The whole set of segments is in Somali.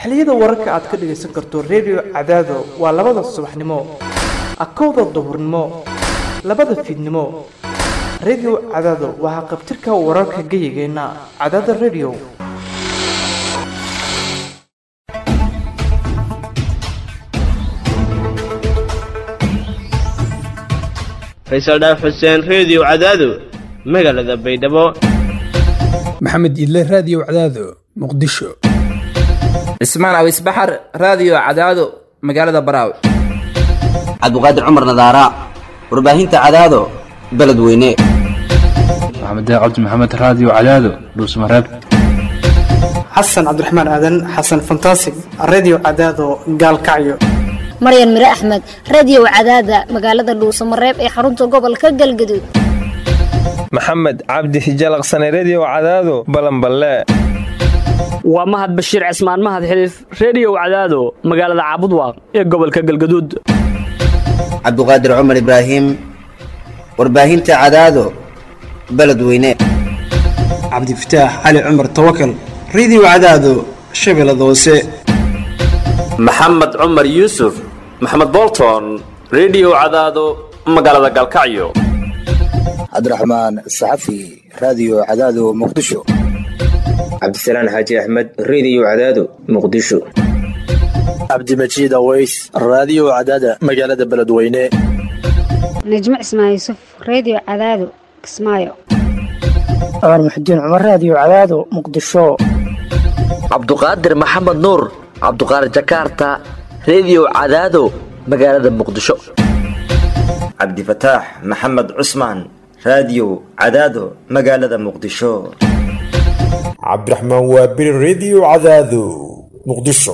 xilliyada wararka aad ka dhagaysan karto redio cadaado waa labada subaxnimo akowda duhurnimo labada fiidnimo redio cadaado waa haqabtirka wararka geyigeenna cadaada redio faysal dhaaf xuseen reediyo cadaado magaalada baydhabo maxamed idle raadiyo cadaado muqdisho cismaan awis baxar raadiyo cadaado magaalada baraawe cabdiqaadir cumar nadaara warbaahinta cadaado beledweyne maxamed cabdi maxamed raadiyo cadaado dhuusmareeb xasan cabdiraxmaan aadan xasan fantasig redio cadaado gaalkacyo maryan mire axmed radiyow cadaada magaalada dhuusamareeb ee xarunta gobolka galgaduud maxamed cabdi hijalaqsane rediyo cadaado balanballe waa mahad bashiir cismaan mahad xiliif rediyow cadaado magaalada caabudwaaq ee gobolka galgaduud cabdiqaadir cumar ibraahim warbaahinta cadaado beledweyne cabdifataax cali cumar tawakal rediyo cadaado shabeellada hoose maxamed cumar yuusuf maxamed bolton rediyo cadaado magaalada galkacyo cabdiraxmaan saxafi raadiyo cadaado muqdisho cabdisalaan xaaji axmed rediyo cadaado muqdisho cabdimajiid aweys raadiyo cadaada magaalada beledweyne najmo cismaan yuusuf rediyo cadaado kismaayo cumar muxudiin cumar raadiyo cadaado muqdisho cabduqaadir maxamed nuur cabduqaadir jakaarta rediyo cadaado magaalada muqdisho cabdifataax maxamed cusmaan raadiyo cadaado magaalada muqdisho cabdiraxmaan waabiri rediyo cadaado muqdisho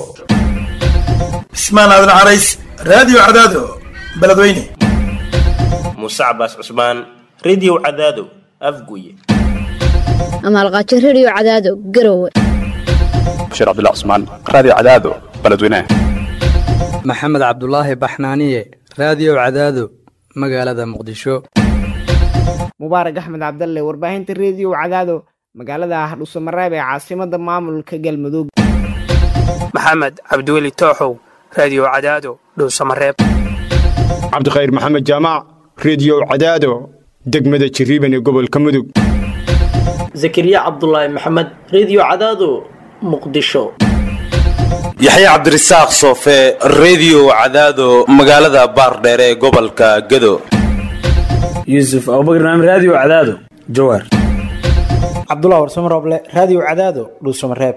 cismaan aadan carays raadiyo cadaado beledweyne muuse cabaas cusmaan rediyo cadaado afguye amaalqaajo rediyo cadaado garowe bashir cabdullah cusmaan raadiyo cadaado beledweyne maxamed cabdulaahi baxnaaniye raadiyo cadaado magaalada muqdisho mubaarak axmed cabdalle warbaahinta rediyo cadaado magaalada hardhuusamareeb ee caasimada maamulka galmudug maxamed cabdiweli tooxow raadiyo cadaado dhuusamareeb cabdikhayr maxamed jaamac rediyo cadaado degmada jiriiban ee gobolka mudug zakariya cabdulaahi maxamed rediyo cadaado muqdisho yaxya cabdirasaaq soofe rediyo cadaado magaalada baardheer ee gobolka gado yuusuf abubakar naam raadiyo cadaado jawaar cabdullah warsamo rooble raadiyo cadaado dhuusamareeb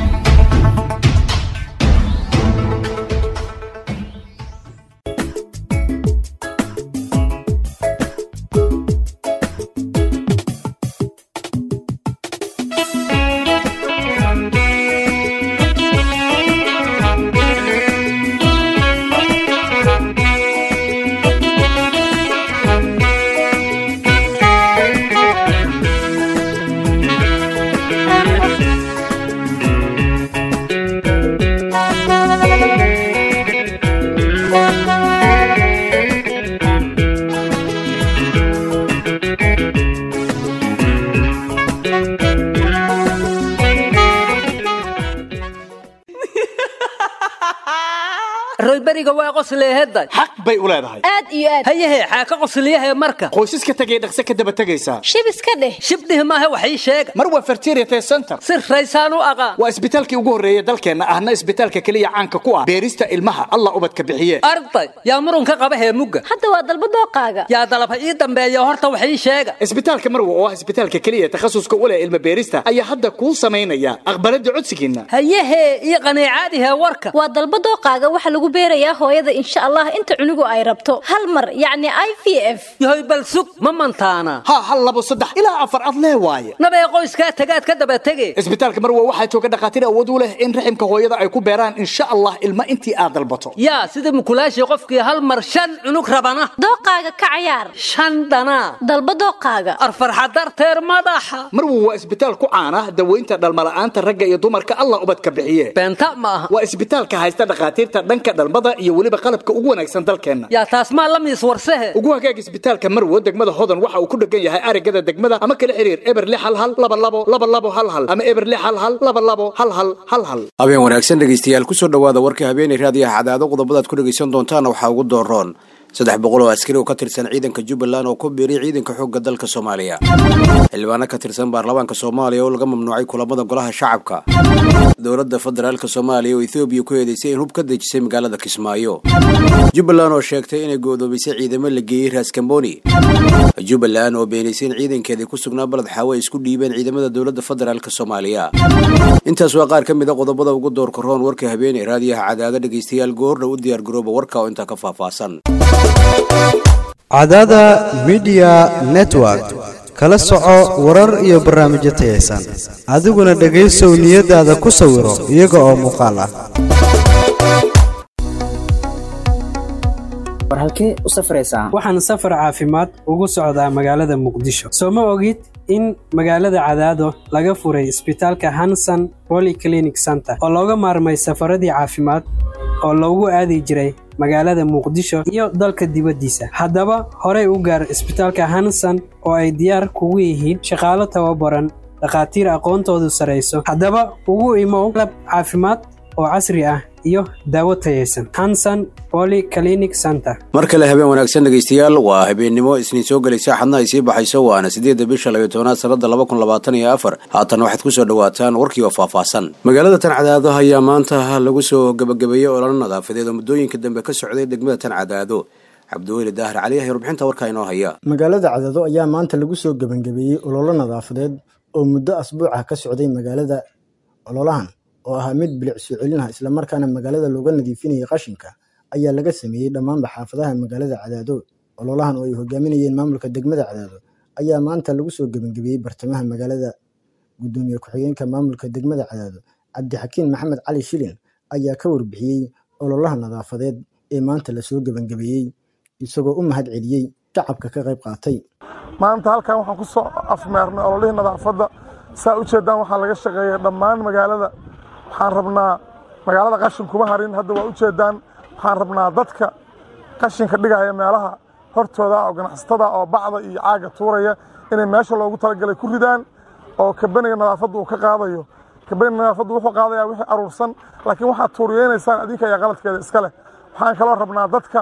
royberiga waa qosleehedda xaq bay u leedahay aad iyo aad hayahe xaaka qosliyahe marka qoysaska tegay dhaqse ka daba tegaysaa shib iska dheh shibdhih maahe wax ii sheega mar waa fertiriate center si raysaan u aqaan waa isbitaalkii ugu horreeya dalkeenna ahna isbitaalka keliya caanka ku ah beerista ilmaha allah ubadka bixiye arday yaa murunka qaba heemugga hadda waa dalba dooqaaga yaa dalaba ii dambeeya horta wax ii sheega isbitaalka marwa oo ah isbitaalka keliya takhasuska u leh ilma beerista ayaa hadda kuu samaynaya aqbalada codsigiinna hayahe ii qaniicaadihe warka waa dalba dooqaaga waxa lagu beerayaa hooyada insha allah inta cunugu ay rabto hal mar yacni i v f yahoy bal sug ma mantaana ha hal labo saddex ilaa afar ad lee waaye nabee qoyskaa tagaad ka daba tege isbitaalka marwa waxaa jooga dhakhaatiir awood u leh in raximka hooyada ay ku beeraan insha allah ilma intii aad dalbato yaa sida mukulaashii qofkii hal mar shan cunug rabana dooqaaga ka cayaar shan dhanaa dalba dooqaaga arfarxa darteer madaxa marwa waa isbitaal ku caana daweynta dhalmala'aanta ragga iyo dumarka allah ubadka bixiye beenta ma aha waa isbitaalka haysta dhakhaatiirta dhanka dhalmada nadaafada iyo weliba qalabka ugu wanaagsan dalkeenna yaa taas maa la miis warsehe ugu hagaag isbitaalka marwo degmada hodan waxa uu ku dhegan yahay arigada degmada ama kala xiriir eber lix hal hal laba labo laba labo hal hal ama eber lix hal hal laba labo hal hal hal hal habeen wanaagsan dhegaystayaal kusoo dhowaada warka habeenay raadiyaha cadaado qodobadaad ku dhegaysan doontaana waxaa ugu dooroon saddex boqol oo askari oo ka tirsan ciidanka jubbaland oo ku biiray ciidanka xoogga dalka soomaaliya xildhibaano ka tirsan baarlamaanka soomaaliya oo laga mamnuucay kulamada golaha shacabka dowladda federaalk soomaaliya oo ethoobiya ku eedeysay in hub ka dejisay magaalada kismaayo jubbaland oo sheegtay inay go'doomisay ciidamo la geeyey raaskamboni jubbaland oo beenaysay in ciidankeedii ku sugnaa baled xaawo ay isku dhiibeen ciidamada dowladda federaalk soomaaliya intaas waa qaar ka mid a qodobada ugu doorka roon warka habeeney raadiyaha cadaado dhegaystayaal goorna u diyaargarooba warka oo intaa ka faahfaahsan cadaada midiya network kala soco warar iyo barnaamijyo tayaysan adiguna dhegaysow niyadaada ku sawiro iyaga oo muuqaal ah war halkee u safraysaa waxaan safar caafimaad ugu socdaa magaalada muqdisho soo ma ogid in magaalada cadaado laga furay isbitaalka hanson polyclinic center oo looga maarmay safaradii caafimaad oo loogu aadi jiray magaalada muqdisho iyo dalka dibaddiisa haddaba horey u gaar isbitaalka hanson oo ay diyaar kugu yihiin shaqaalo tababaran dhakhaatiir aqoontoodu sarayso haddaba ugu imow qalab caafimaad oo casri ah iyo daawo tayaysan hanson polyclinic center mar kale habeen wanaagsan dhegaystayaal waa habeennimo isniin soo gelaysa xadna ay sii baxayso waana siddeedda bisha labiyo tobanaad sannada laba kun labaatan iyo afar haatan waxaad ku soo dhowaataan warkii oo faahfaahsan magaalada tan cadaado ayaa maanta lagu soo gebagabeeyey ololo nadaafadeed oo muddooyinka dambe ka socday degmada tan cadaado cabdiweli daahir cali ayaa warbixinta warkaa inoo haya magaalada cadaado ayaa maanta lagu soo gebangabeeyey ololo nadaafadeed oo muddo asbuuca ka socday magaalada ololahan oo ahaa mid bilic soo celinaha islamarkaana magaalada looga nadiifinayay qashinka ayaa laga sameeyey dhammaanba xaafadaha magaalada cadaado ololahan oo ay hogaaminayeen maamulka degmada cadaado ayaa maanta lagu soo gebangabeeyey bartamaha magaalada gudoomiye ku-xigeenka maamulka degmada cadaado cabdixakiin maxamed cali shilin ayaa ka warbixiyey ololaha nadaafadeed ee maanta lasoo gebangabeeyey isagoo u mahad celiyey shacabka ka qayb qaatay maanta halkan waxaan ku soo afmeernay ololihii nadaafadda saa u jeedaan waxaa laga shaqeeyay dhammaan magaalada waxaan rabnaa magaalada qashin kuma harin hadda waa u jeedaan waxaan rabnaa dadka qashinka dhigaya meelaha hortooda oo ganacsatada oo bacda iyo caaga tuuraya inay meesha loogu talagalay ku ridaan oo kabaniga nadaafadda uu ka qaadayo kabaniga nadaafaddu wuxuu qaadayaa wixii aruursan laakiin waxaad tuuriyeynaysaan adinka ayaa qaladkeeda iska leh waxaan kaloo rabnaa dadka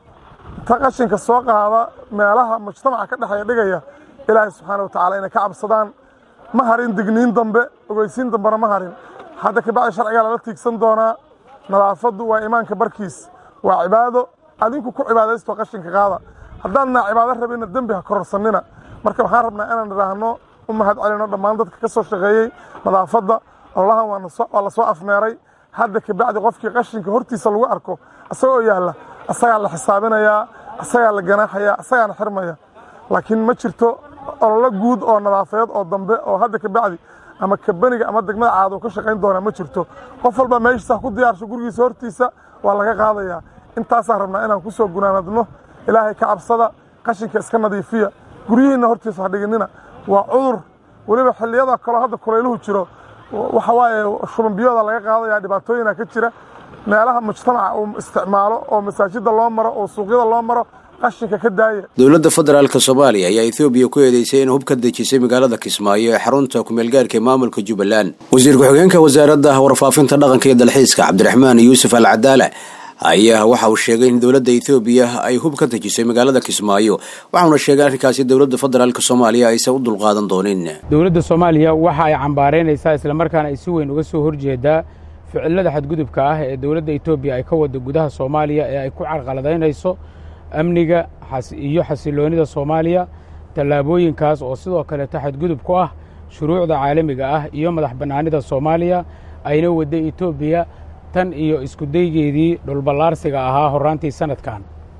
ta qashinka soo qaada meelaha mujtamaca ka dhexeeya dhigaya ilaahay subxaana wa tacaala inay ka cabsadaan ma harin digniin dambe ogeysiin dambena ma harin hadda kabacdi sharcigaa lala tiigsan doonaa nadaafaddu waa imaanka barkiis waa cibaado adinku ku cibaadaysto qashinka qaada haddaadna cibaado rabina dembi ha kororsanina marka waxaan rabnaa inaan idhaahno u mahad celino dhammaan dadka ka soo shaqeeyey nadaafadda ololahan waa la soo afmeeray hadda kabacdi qofkii qashinka hortiisa lagu arko isagoo yaalla asagaa la xisaabinayaa asagaa la ganaaxaya asagaana xirmaya laakiin ma jirto ololo guud oo nadaafadeed oo dambe oo hadda kabacdi ama kabaniga ama degmada caado ka shaqayn doona ma jirto qof walba meeshiisa ku diyaarsho gurigiisa hortiisa waa laga qaadayaa intaasaan rabnaa inaan ku soo gunaanadno ilaahay ka cabsada qashinka iska nadiifiya guryihiinna hortiisa ha dhiginina waa cudur weliba xilliyada kaloo hadda kulayluhu jiro waxa waaye shubanbiyooda laga qaadaya dhibaatooyina ka jira meelaha mujtamaca uu isticmaalo oo masaajida loo maro oo suuqyada loo maro qashinka ka daaya dowladda federaalk soomaaliya ayaa ethoobiya ku eedeysay in hub ka dejisay magaalada kismaayo ee xarunta kumeelgaarka ee maamulka jubbaland wasiir ku-xigeenka wasaaradda warfaafinta dhaqanka iyo dalxiiska cabdiraxmaan yuusuf al cadaala ayaa waxa uu sheegay in dowladda ethoobiya ay hub ka dejisay magaalada kismaayo waxauna sheegay arrinkaasi dowladda federaalk soomaaliya aysan u dulqaadan doonin dowladda soomaaliya waxa ay cambaaraynaysaa islamarkaana ay si weyn uga soo horjeedaa ficilada xadgudubka ah ee dowladda etoobiya ay ka wada gudaha soomaaliya ee ay ku carqaladaynayso amniga iyo xasiloonida soomaaliya tallaabooyinkaas oo sidoo kaleeto xadgudub ku ah shuruucda caalamiga ah iyo madax bannaanida soomaaliya ayna wadda etoobiya tan iyo iskudaygeedii dhulballaarsiga ahaa horraantii sannadkan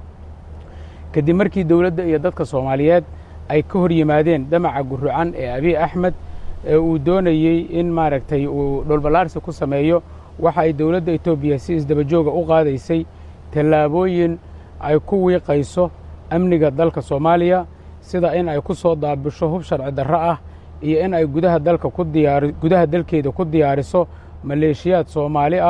kadib markii dowladda iyo dadka soomaaliyeed ay ka hor yimaadeen damaca gurrucan ee abiy axmed ee uu doonayey in maaragtay uu dhulballaarsi ku sameeyo waxa ay dowladda etoobiya si isdabajooga u qaadaysay tallaabooyin ay ku wiiqayso amniga dalka soomaaliya sida in ay ku soo daabisho hub sharci darro ah iyo in ay gudaha dalka ku diyaari gudaha dalkeeda ku diyaariso maleeshiyaad soomaali ah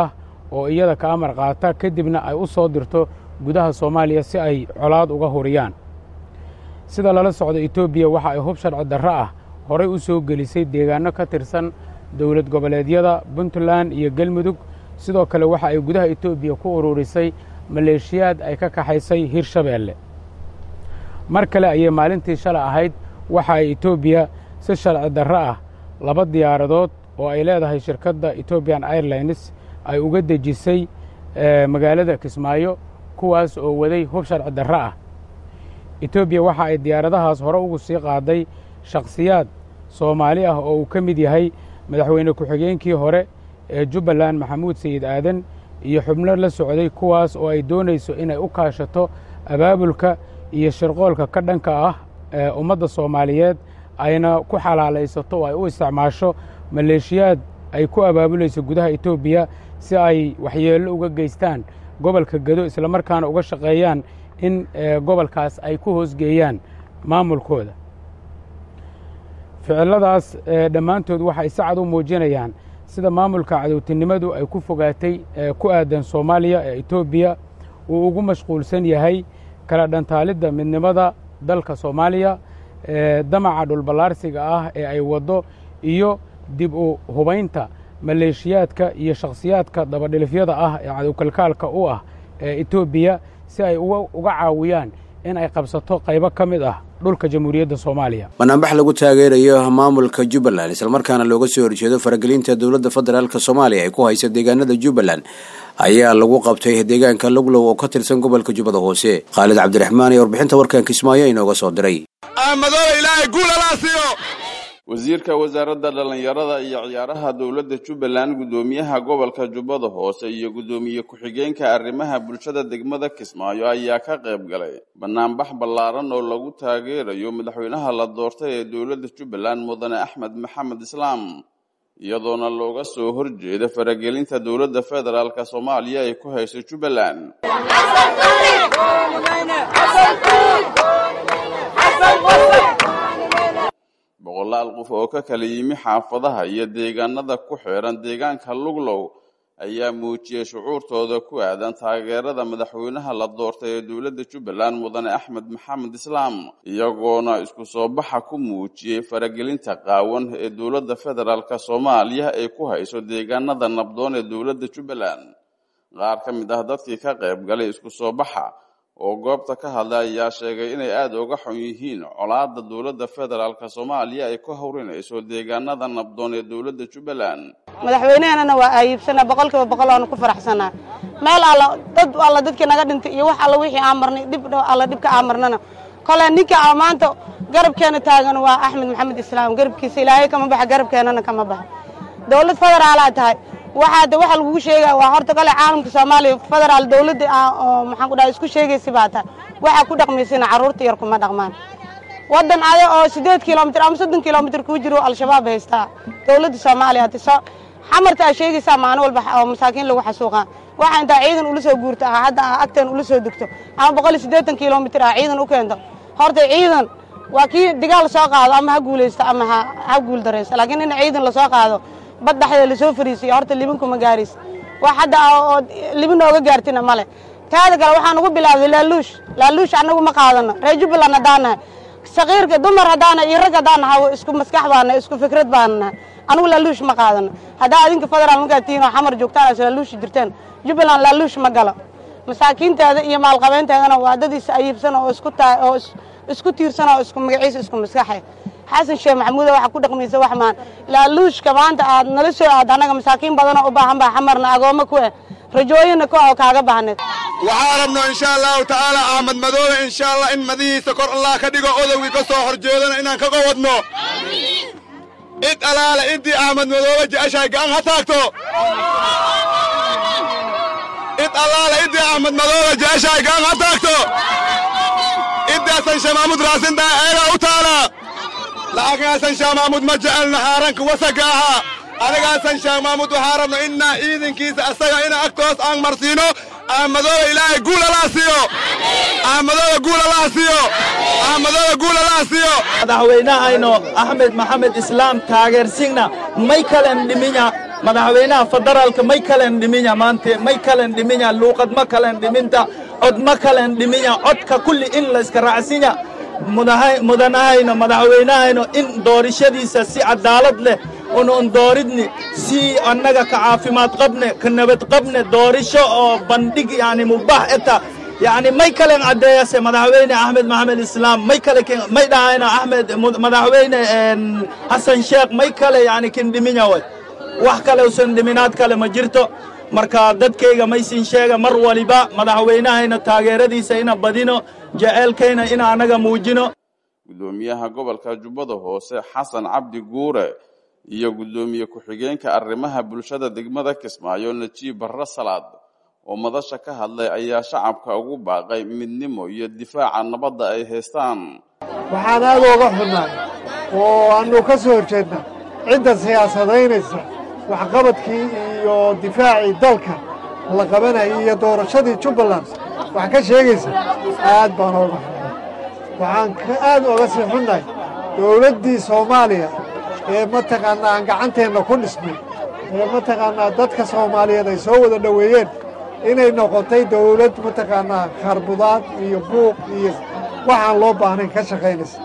oo iyada ka amar qaata kadibna ay u soo dirto gudaha soomaaliya si ay colaad uga huriyaan sida lala socdo etoobiya waxa ay hub sharci darro ah horay u soo gelisay deegaanno ka tirsan dowlad goboleedyada puntland iyo galmudug sidoo kale waxa ay gudaha etoobiya ku ururisay maleeshiyaad ay ka kaxaysay hirshabeelle mar kale ayay maalintii shalay ahayd waxa ay etoobiya si sharci darro ah laba diyaaradood oo ay leedahay shirkadda etobian airlines ay uga dejisay magaalada kismaayo kuwaas oo waday hub sharci darro ah etoobiya waxa ay diyaaradahaas hore ugu sii qaaday shakhsiyaad soomaali ah oo uu ka mid yahay madaxweyne ku-xigeenkii hore ee jubbaland maxamuud sayid aadan iyo xubno la socday kuwaas oo ay doonayso inay u kaashato abaabulka iyo shirqoolka ka dhanka ah ee ummadda soomaaliyeed ayna ku xalaalaysato oo ay u isticmaasho maleeshiyaad ay ku abaabulayso gudaha etoobiya si ay waxyeello uga geystaan gobolka gedo islamarkaana uga shaqeeyaan in gobolkaas ay ku hoosgeeyaan maamulkooda ficilladaas dhammaantood waxay si cad u muujinayaan sida maamulka cadowtinimadu ay ku fogaatay ku aadan soomaaliya ee etoobiya uu ugu mashquulsan yahay kala dhantaalidda midnimada dalka soomaaliya damaca dhulballaarsiga ah ee ay waddo iyo dib u hubaynta maleeshiyaadka iyo shakhsiyaadka dabadhilifyada ah ee cadowkalkaalka u ah ee etoobiya si ay uga caawiyaan in ay qabsato qaybo ka mid ah dhulka jamhuuriyadda soomaaliya banaanbax lagu taageerayo maamulka jubbaland islamarkaana looga soo horjeedo faragelinta dowladda federaalk soomaaliya ay ku haysa deegaanada jubbaland ayaa lagu qabtay deegaanka luglow oo ka tirsan gobolka jubbada hoose khaalid cabdiraxmaan iyo warbixinta warkan kismaayo inooga soo diray wasiirka wasaaradda dhallinyarada iyo ciyaaraha dowladda jubbaland guddoomiyaha gobolka jubbada hoose iyo guddoomiye ku-xigeenka arrimaha bulshada degmada kismaayo ayaa ka qayb galay banaanbax ballaaran oo lagu taageerayo madaxweynaha la doortay ee dowladda jubbaland mudane axmed maxamed islaam iyadoona looga soo horjeeda faragelinta dowladda federaalk soomaaliya ay ku hayso jubbaland boqolaal qof oo ka kala yimi xaafadaha iyo deegaanada ku xeeran deegaanka luglow ayaa muujiyey shucuurtooda ku aadan taageerada madaxweynaha la doortay ee dowladda jubbaland mudane axmed maxamed islaam iyagoona isku soo baxa ku muujiyey faragelinta qaawan ee dowladda federaalk soomaaliya ay ku hayso deegaanada nabdoon ee dowladda jubbaland qaar ka mid ah dadkii ka qayb galay isku soo baxa oo goobta ka hadlay ayaa sheegay inay aada uga xun yihiin colaada dowladda federaalk soomaaliya ay ku hawrinayso deegaanada nabdoon ee dowladda jubbaland madaxweyneheenana waa ayiibsanaa boqolkiiba boqol oonu ku faraxsanaa meel alla dad alla dadkii naga dhintay iyo wax alla wixii aan marnay dhib alla dhibka aan marnana kole ninka a maanta garabkeena taagan waa axmed maxamed islaam garabkiisa ilaahay kama baxa garabkeenana kama baxa dowlad federaalaa tahay waxaa de waxa lagugu sheegaya waa horta kale caalamka soomaaliya federaal dowladda oo maxaan ku dhaha isku sheegaysa baa tahay waxaa ku dhaqmaysana carruurta yar kuma dhaqmaan waddan aya oo siddeed kilomitir ama soddon kilomitir kuu jiro al-shabaab haystaa dowladda soomaaliya hati so xamarta aa sheegaysaa maalin walba oo masaakiin lagu xasuuqaa waxaa intaa ciidan ula soo guurta ah hadda aa agteen ula soo degto ama boqol iyo siddeetan kilomitir ah ciidan u keento horta ciidan waa kii digaal soo qaado ama ha guulaysto ama ha ha guul daraysto laakiin in ciidan lasoo qaado bad dhexdeeda lasoo fariisiyo horta libinkuma gaaraysa wax hadda oo libin nooga gaartina male taada kale waxaan ugu bilaabday laaluush laaluush annagu ma qaadano reer jubbaland haddaan nahay sakiirka dumar haddaan nahay iyo rag haddaan nahay isku maskax baan nahay isku fikrad baan nahay anigu laaluush ma qaadano haddaa adinka federaal markaad tihiin oo xamar joogtaan as laaluushi jirteen jubbaland laaluush ma galo masaakiinteeda iyo maalqabeynteedana waa dad is ayiibsan oo isku taa oo isku tiirsan oo isku magaciisa isku maskaxay xasan sheekh maxamuuda waxa ku dhaqmaysa wax maan laaluushka maanta aad nala soo aad annaga masaakiin badanoo u baahan baa xamarna agoommo ku eh rajooyinna ku oo kaaga baahneed waxaa rabno insha allahu tacaala axmed madoobe insha allah in madihiisa kor allah ka dhigo odowgii ka soo horjeedana inaan kaga wadno cid alaale intii axmed madoobe jeceshahay gacan ha taagto cid allaale intii axmed madoobe jeceshahay gacan ha taagto intaasan shamaamud raasintaa eegaa u taala lacagaasan shaamaamud ma jecelna haaranka wasaga ahaa anigaasan shaamaamud waxaa rabno innaa ciidankiisa asaga ina agtoos aan marsiino ahmadooda ilaahay guul alaa siiyo ahmadooda guul alaa siiyo ahmadooda guul alaa siiyo madaxweynahayno axmed maxamed islaam taageersigna may kalen dhiminya madaxweynaha federaalka may kalen dhiminya maante may kalen dhiminya luuqad ma kalen dhiminta cod ma kalen dhiminya codka kulli in la iska raacsinya mudanahayno madaxweynahayno in doorashadiisa si cadaalad leh unuun dooridni si annaga ka caafimaad qabne ka nabad qabne doorisho oo bandhig yani mubaax eta yani may kalen caddeeyase madaxweyne axmed maxamed islaam may kale may dhahayno axmed madaxweyne xasan sheekh may kale yani kin dhiminya way wax kale usan dhiminaad kale ma jirto marka dadkayga maysin sheega mar waliba madaxweynahayna taageeradiisa ina badino jeceelkayna ina annaga muujino guddoomiyaha gobolka jubbada hoose xasan cabdi guure iyo guddoomiye ku-xigeenka arrimaha bulshada degmada kismaayo najiib barre salaad oo madasha ka hadlay ayaa shacabka ugu baaqay midnimo iyo difaaca nabadda ay haystaan waxaan aad ooga xunnay oo aannu ka soo horjeedna cidda siyaasadaynaysa waxqabadkii iyo difaacii dalka la qabanayay iyo doorashadii jubbaland wax ka sheegaysa aad baan ooga xunnay waxaan aad ooga sii xunnahay dowladdii soomaaliya ee mataqaannaa aan gacanteenna ku dhisnay ee mataqaannaa dadka soomaaliyeed ay soo wada dhoweeyeen inay noqotay dawlad mataqaannaa kharbudaad iyo buuq iyo waxaan loo baahnayn ka shaqaynaysa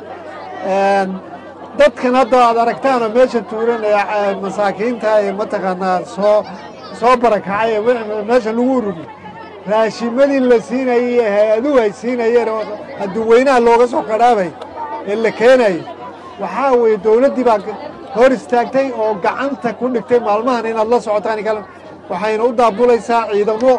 dadkan hadda aad aragtaanoo meesha tuuran ee masaakiinta ee mataqaannaa soo soo barakacay ee meesha lagu ururiy raashimadii la siinayay ee hay-aduhu ay siinayeen oo adduunweynaha looga soo qadhaabay ee la keenayay waxaa weeye dawladdii baa hor istaagtay oo gacanta ku dhigtay maalmahan inaad la socotaan kale waxayna u daabulaysaa ciidamo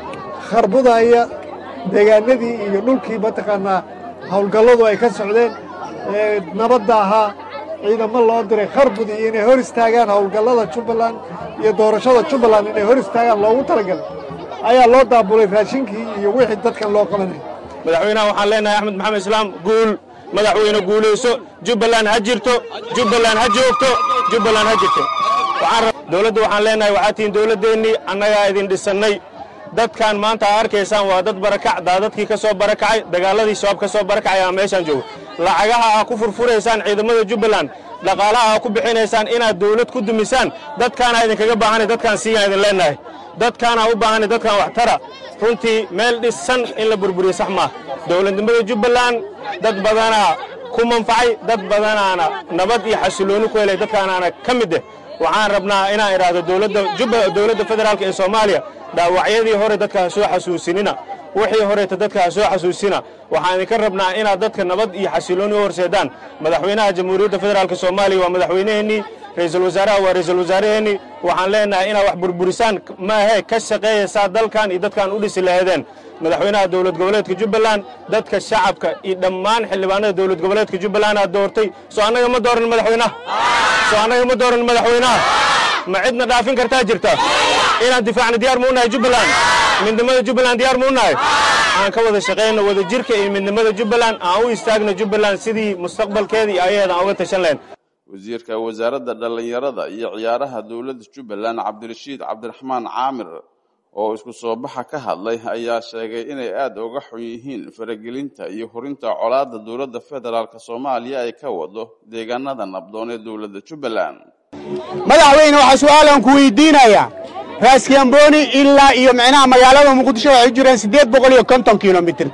kharbudaya deegaanadii iyo dhulkii mataqaannaa howlgalladu ay ka socdeen ee nabadda ahaa ciidamo loo diray kharbud iyo inay hor istaagaan howlgallada jubbaland iyo doorashada jubbaland inay hor istaagaan loogu talagalay ayaa loo daabulay raashinkii iyo wixii dadkan loo qabanaya madaxweynaha waxaan leenahay axmed maxamed islaam guul madaxweyne guulayso jubbaland ha jirto jubbaland ha joogto jubbaland ha jirto dowladda waxaan leenahay waxaa tihiin dowladdeennii annagaa idin dhisannay dadkan maanta aa arkaysaan waa dad barakac daadadkii ka soo barakacay dagaaladii shabaab ka soo barakacay aa meeshaan joogo lacagaha aa ku furfuraysaan ciidamada jubbaland dhaqaalaha aa ku bixinaysaan inaad dawlad ku dumisaan dadkaanaa idinkaga baahanay dadkaan siigaan idin leenahay dadkaanaa u baahanay dadkaan waxtara runtii meel dhisan in la burburiyo sax maah dowladnimada jubbaland dad badanaa ku manfacay dad badanaana nabad iyo xasilooni ku helay dadkaanaana ka mid eh waxaan rabnaa inaan idhaahdo dowladda federaalk ee soomaaliya dhaawacyadii hore dadka ha soo xasuusinina wixii horeeta dadka ha soo xasuusina waxaan idinka rabnaa inaad dadka nabad iyo xasilooni u horseedaan madaxweynaha jamhuuriyadda federaalk soomaaliya waa madaxweynaheennii ra'iisul wasaaraha waa ra'iisul wasaaraheennii waxaan leenahay inaad wax burburisaan maahe ka shaqeeyaysaa dalkan iyo dadkaan u dhisi laheedeen madaxweynaha dowlad goboleedka jubbaland dadka shacabka iyo dhammaan xildhibaanada dowlad goboleedka jubbaland aad doortay soo annaga ma dooran madaxweynaha soo annaga ma dooran madaxweynaha ma cidna dhaafin kartaa jirta inaan difaacna diyaar muu nahay jubbaland midnimada jubbaland diyaar muu nahay aan ka wada shaqayno wada jirka iyo midnimada jubbaland aan u istaagno jubbaland sidii mustaqbalkeeda iyo ayaheeda aan uga tashan lahayn wasiirka wasaaradda dhallinyarada iyo ciyaaraha dowladda jubbaland cabdirashiid cabdiraxmaan caamir oo isku soo baxa ka hadlay ayaa sheegay inay aada uga xun yihiin faragelinta iyo hurinta colaadda dowladda federaalk soomaaliya ay ka wado deegaanada nabdoon ee dowladda jubbaland madaxweyne waxaa su-aalaan ku weydiinayaa raaskiamboni ilaa iyo micnaha magaalada muqdisho waxay jireen siddeed boqol iyo konton kilomitir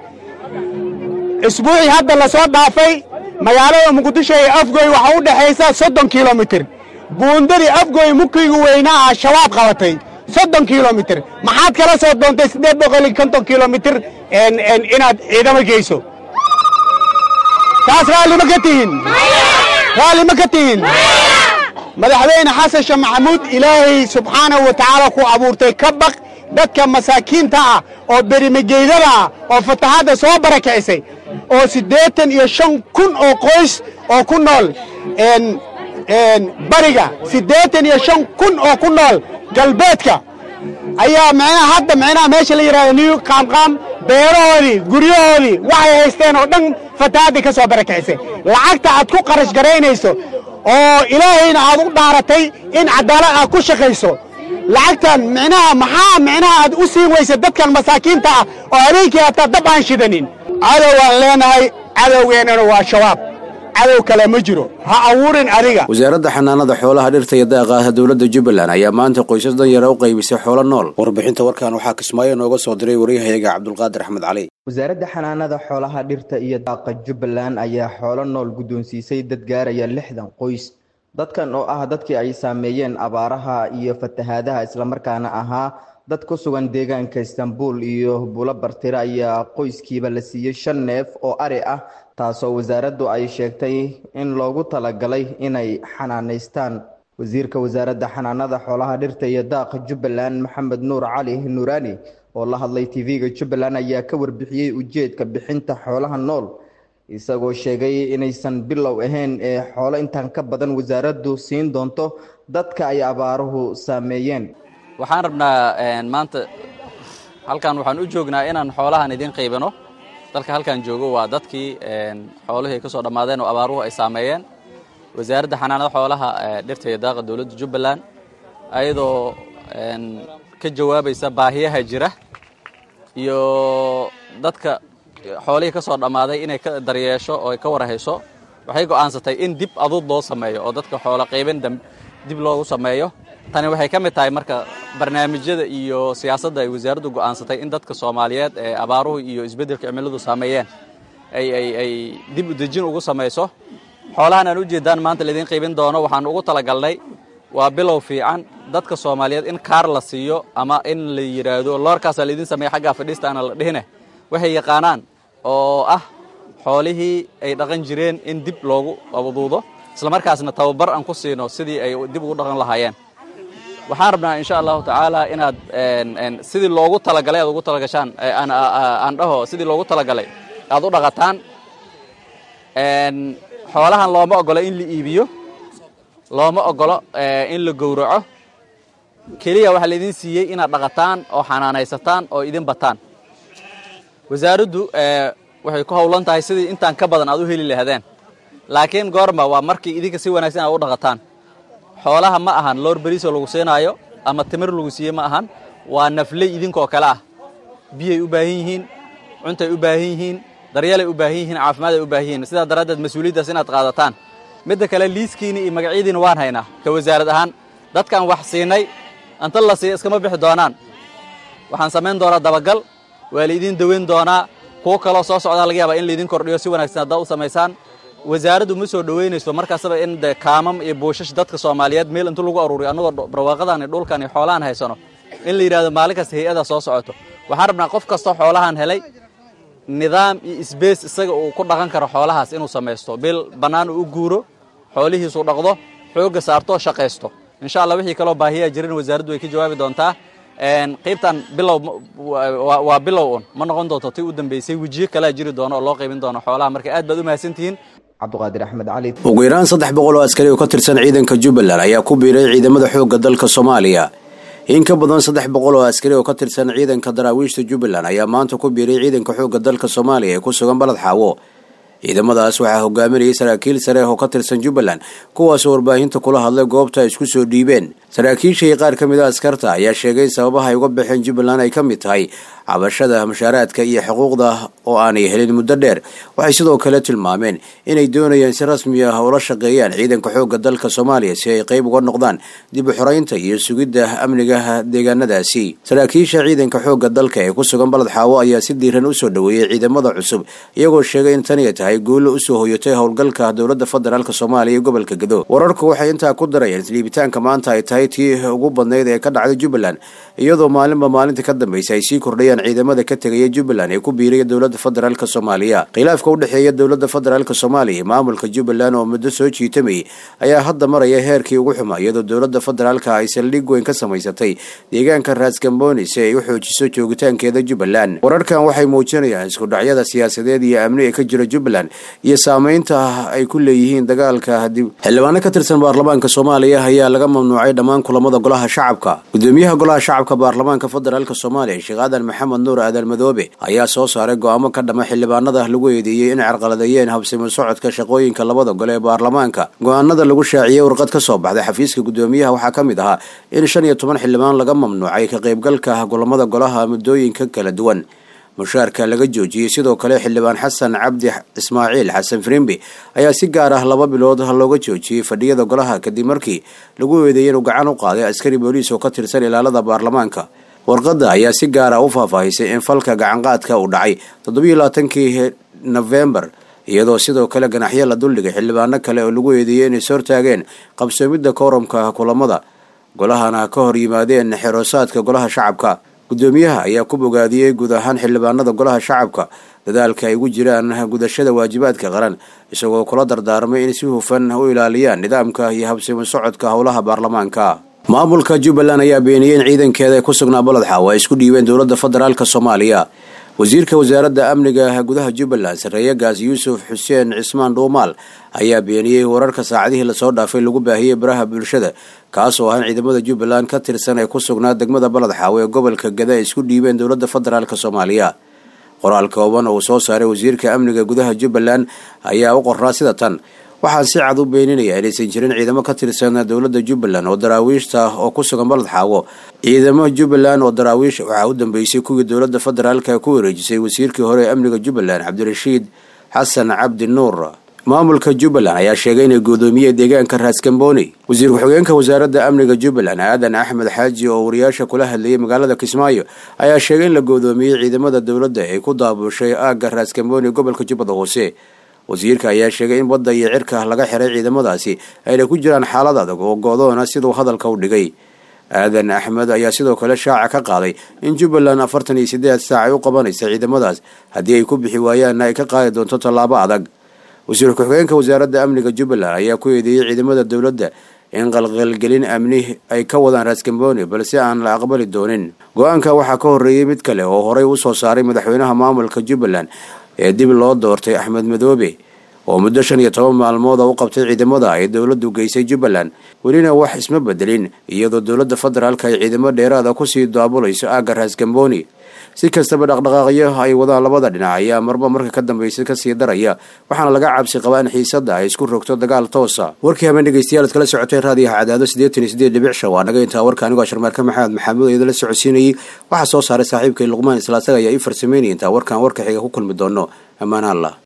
isbuucii hadda la soo dhaafay magaalada muqdisho ee afgoy waxaa u dhexaysa soddon kilomitir buundadii afgoy mukigu weynaa ah shabaab qabatay soddon kilomitir maxaad kala soo doontay siddeed boqol iyo konton kilomitir inaad ciidamo geyso taas raalli ma ka tihin raalli ma ka tihin madaxweyne xasan sheekh maxamuud ilaahay subxaanahu wa tacaala ku abuurtay ka baq dadka masaakiinta ah oo berimageydada ah oo fatahaadda soo barakicisay oo siddeetan iyo shan kun oo qoys oo ku nool bariga siddeetan iyo shan kun oo ku nool galbeedka ayaa micnaha hadda micnaha meesha la yidhahdo new qaamqaam beerahoodii guryahoodii waxay haysteen oo dhan fatahaadda ka soo barakicisay lacagta aad ku qarash garaynayso oo ilaahayna aad u dhaaratay in cadaalad aad ku shaqayso lacagtan micnaha maxaa micnaha aad u siin weysa dadkan masaakiinta ah oo habeenkii hataa dab aan shidanin cadow aan leenahay cadowgeennana waa shabaab cadow kale ma jiro ha awuurin adiga wasaaradda xanaanada xoolaha dhirta iyo daaqa dowladda jubbaland ayaa maanta qoysas danyara u qaybisay xoolo nool warbixinta warkan waxaa kismaayo nooga soo diray waryahayaga cabdulqaadir axmed cali wasaaradda xanaanada xoolaha dhirta iyo daaqa jubbaland ayaa xoolo nool guddoonsiisay dad gaaraya lixdan qoys dadkan oo ah dadkii ay saameeyeen abaaraha iyo fatahaadaha islamarkaana ahaa dad ku sugan deegaanka istanbul iyo bulo bartire ayaa qoyskiiba la siiyey shan neef oo ari ah taasoo wasaaraddu ay sheegtay in loogu talagalay inay xanaanaystaan wasiirka wasaaradda xanaanada xoolaha dhirta iyo daaqa jubbaland maxamed nuur cali nuuraani oo la hadlay tv-ga jubbaland ayaa ka warbixiyey ujeedka bixinta xoolaha nool isagoo sheegay inaysan bilow ahayn ee xoolo intaan ka badan wasaaraddu siin doonto dadka ay abaaruhu saameeyeen waxaan rabnaa maanta halkan waxaan u joognaa inaan xoolahan idin qaybino dalka halkan joogo waa dadkii xoolihii ka soo dhammaadeen oo abaaruhu ay saameeyeen wasaaradda xanaanada xoolaha dhirta iyo daaqa dowladda jubbaland ayadoo ka jawaabaysa baahiyaha jira iyo dadka xoolihii ka soo dhammaaday inay ka daryeesho oo ay ka warhayso waxay go'aansatay in dib aduud loo sameeyo oo dadka xoolo qaybin dib loogu sameeyo tani waxay ka mid tahay marka barnaamijyada iyo siyaasadda ay wasaaraddu go'aansatay in dadka soomaaliyeed ee abaaruhu iyo isbeddelka cimiladu saameeyeen ay ay ay dib u dejin ugu samayso xoolahan aan ujeedaan maanta laydin qaybin doono waxaan ugu talagalnay waa bilow fiican dadka soomaaliyeed in kaar la siiyo ama in la yidhaahdo loorkaasaa laydin sameeya xaggaa fadhiista aana la dhihine waxay yaqaanaan oo ah xoolihii ay dhaqan jireen in dib loogu abuduudo islamarkaasna tababar aan ku siino sidii ay dib ugu dhaqan lahaayeen waxaan rabnaa insha allahu tacaala inaad sidii loogu talagalay aad ugu talagashaan aan dhaho sidii loogu talagalay aad u dhaqataan xoolahan looma ogolo in la iibiyo looma ogolo in la gowraco keliya waxaa laydin siiyey inaad dhaqataan oo xanaanaysataan oo idin bataan wasaaraddu waxay ku howlan tahay sidii intaan ka badan aad u heli lahaadeen laakiin goorma waa markii idinka si wanaagsan aad u dhaqataan xoolaha ma ahan loor beriisoo lagu siinaayo ama timir lagu siiye ma ahan waa nafley idinkoo kale ah biyay u baahan yihiin cuntay u baahan yihiin daryeelay u baahan yihiin caafimaad ay u baahan yihiin sidaa daraaddeed mas-uuliyaddaas inaad qaadataan midda kale liiskiina iyo magacyadiina waan haynaa ka wasaarad ahaan dadkaan wax siinay anta la siiya iskama bixi doonaan waxaan samayn doonaa dabagal waa laydin daweyn doonaa kuwo kaloo soo socdaa laga yaabaa in laydin kordhiyo si wanaagsan haddaad u samaysaan wasaaraddu ma soo dhoweynayso markaasaba in de kaamam iyo buushash dadka soomaaliyeed meel intu lagu aruuriyo annagoo barwaaqadan iyo dhulkan iyo xoolahan haysano in la yidhahdo maalin kasta hay-ada soo socoto waxaan rabnaa qof kastoo xoolahan helay nidaam iyo isbees isaga uu ku dhaqan karo xoolahaas inuu samaysto bil bannaan uu u guuro xoolihiisu dhaqdo xoogga saarto shaqaysto insha allah wixii kaloo baahiyaa jirin wasaaraddu way ka jawaabi doontaa qaybtan bilow waa bilow un ma noqon doonto tii u dambeysay wejiyo kalea jiri doono oo loo qaybin doono xoolaha marka aad baad u mahadsantihiin cabdiqaadir axmed cali ugu yaraan saddex boqol oo askari oo ka tirsan ciidanka jubbaland ayaa ku biiray ciidamada xoogga dalka soomaaliya in ka badan saddex boqol oo askari oo ka tirsan ciidanka daraawiishta jubbaland ayaa maanta ku biiray ciidanka xoogga dalka soomaaliya ee ku sugan balad xaawo ciidamadaas waxaa hogaaminayay saraakiil sare oo ka tirsan jubbaland kuwaasoo warbaahinta kula hadlay goobta ay isku soo dhiibeen saraakiisha iyo qaar ka mid a askarta ayaa sheegay sababaha ay uga baxeen jubbaland ay ka mid tahay cabashada mushaaraadka iyo xuquuqda oo aanay helin muddo dheer waxay sidoo kale tilmaameen inay doonayaan si rasmi ah ula shaqeeyaan ciidanka xoogga dalka soomaaliya si ay qayb uga noqdaan dib u xoreynta iyo sugidda amniga deegaanadaasi saraakiisha ciidanka xoogga dalka ee ku sugan balad xaawo ayaa si diiran usoo dhoweeyey ciidamada cusub iyagoo sheegay in tani ay tahay guulo usoo hoyatay howlgalka dowladda federaalk soomaaliya ee gobolka gado wararku waxay intaa ku darayeen isliibitaanka maanta ay tahay tii ugu badnayd ee ka dhacday jubbaland iyadoo maalinba maalinta ka dambaysa ay sii kordhayaan ciidamada ka tegaya jubbaland ee ku biiraya dowladda federaalk soomaaliya khilaafka u dhexeeya dowladda federaalk soomaaliya iyo maamulka jubbaland oo muddo soo jiitamayay ayaa hadda maraya heerkii ugu xumaa iyadoo dowladda federaalk ay saldhig weyn ka samaysatay deegaanka raasgamboni si ay u xoojiso joogitaankeeda jubbaland wararkan waxay muujinayaan iskudhacyada siyaasadeed iyo amni ee ka jira jubbaland iyo saameynta ay ku leeyihiin dagaalka dib xildhibaano ka tirsan baarlamaanka soomaaliya ayaa laga mamnuucay dhammaan kulamada golaha shacabka gudoomiyaha golaha shacabka baarlamaanka federaalk soomaaliya sheekh aadan maxamed nuur aadan madoobe ayaa soo saaray go-aamo ka dhama xildhibaanada lagu eedeeyey in carqaladeeyeen habsimo socodka shaqooyinka labada gole ee baarlamaanka go-aanada lagu shaaciyey warqad ka soo baxday xafiiska gudoomiyaha waxaa ka mid ahaa in shan iyo toban xildhibaan laga mamnuucay ka qaybgalka kulamada golaha muddooyinka kala duwan mushaarka laga joojiyey sidoo kale xildhibaan xasan cabdi ismaaciil xasan firimbi ayaa si gaar ah laba bilood looga joojiyey fadhiyada golaha kadib markii lagu eedeeyey inuu gacan u qaaday askari booliis oo ka tirsan ilaalada baarlamaanka warqadda ayaa si gaar ah u faahfaahisay in falka gacanqaadka uu dhacay toddobiyo labaatankii nofembar iyadoo sidoo kale ganaxyo la duldhigay xildhibaano kale oo lagu eedeeyey inay sortaageen qabsoomidda koorumka kulamada golahana ka hor yimaadeen xeroosaadka golaha shacabka guddoomiyaha ayaa ku bogaadiyey guud ahaan xildhibaanada golaha shacabka dadaalka ay ugu jiraan gudashada waajibaadka qaran isagoo kula dardaarmay in si hufan u ilaaliyaan nidaamka iyo habsimo socodka howlaha baarlamaanka maamulka jubbaland ayaa beeniyey in ciidankeeda ku sugnaa baled xaawo ay isku dhiibeen dowladda federaalk soomaaliya wasiirka wasaaradda amniga gudaha jubbaland sarreeyagaas yuusuf xuseen cismaan dhuumaal ayaa beeniyey wararka saacadihii lasoo dhaafay lagu baahiyey baraha bulshada kaasoo ahaan ciidamada jubbaland ka tirsan ee ku sugnaa degmada baled xaawo ee gobolka gada ay isku dhiibeen dowladda federaalk soomaaliya qoraal kooban oo uu soo saaray wasiirka amniga gudaha jubbaland ayaa u qornaa sida tan waxaan si cad u beeninayaa inaysan jirin ciidamo ka tirsan dowladda jubbaland oo daraawiishta ah oo ku sugan baled xaawo ciidamo jubbaland oo daraawiish waxaa u dambeysay kuwii dowladda federaalka ku wareejisay wasiirkii hore ee amniga jubbaland cabdirashiid xasan cabdi nuur maamulka jubbaland ayaa sheegay inay gudoomiyey deegaanka raaskambooni wasiir ku-xigeenka wasaaradda amniga jubbaland aadan axmed xaaji oo wariyaasha kula hadlayay magaalada kismaayo ayaa sheegay in la goodoomiyey ciidamada dowladda ee ku daabushay aagga raaskambooni gobolka jubbada hoose wasiirka ayaa sheegay in badda iyo cirka laga xiray ciidamadaasi ayna ku jiraan xaalad adag oo goodoona siduu hadalka u dhigay aadan axmed ayaa sidoo kale shaaca ka qaaday in jubbaland afartan iyo siddeed saac ay u qabanaysa ciidamadaas haddii ay ku bixi waayaanna ay ka qaadi doonto tallaabo adag wasiir ku-xigeenka wasaaradda amniga jubbaland ayaa ku eedeeyey ciidamada dowladda in qalqalgelin amni ay ka wadaan raaskambooni balse aan la aqbali doonin go-aanka waxaa ka horreeyey mid kale oo horey u soo saaray madaxweynaha maamulka jubbaland ee dib loo doortay axmed madoobe oo muddo shan iyo toban maalmooda u qabtay ciidamada ay dowladdu geysay jubbaland welina wax isma bedelin iyadoo dowladda federaalka ay ciidamo dheeraada kusii daabulayso aagga raaskambooni si kastaba dhaqdhaqaaqyo ay wadaan labada dhinac ayaa marba marka ka dambaysa kasii daraya waxaana laga cabsi qabaa in xiisadda ay isku rogto dagaal toosa warkii habeen dhegeystayaal ad kala socoteen raadiyaha cadaado siddeetan iyo siddeed dhibic shan waa naga intaa warka anigoo sharmaarka maxamed maxamuud eeda la socodsiinayay waxaa soo saaray saaxiibkay luqmaan isla asaga ayaa ii farsameynaya intaa warkaan warka xiga ku kulmi doono ammaan allah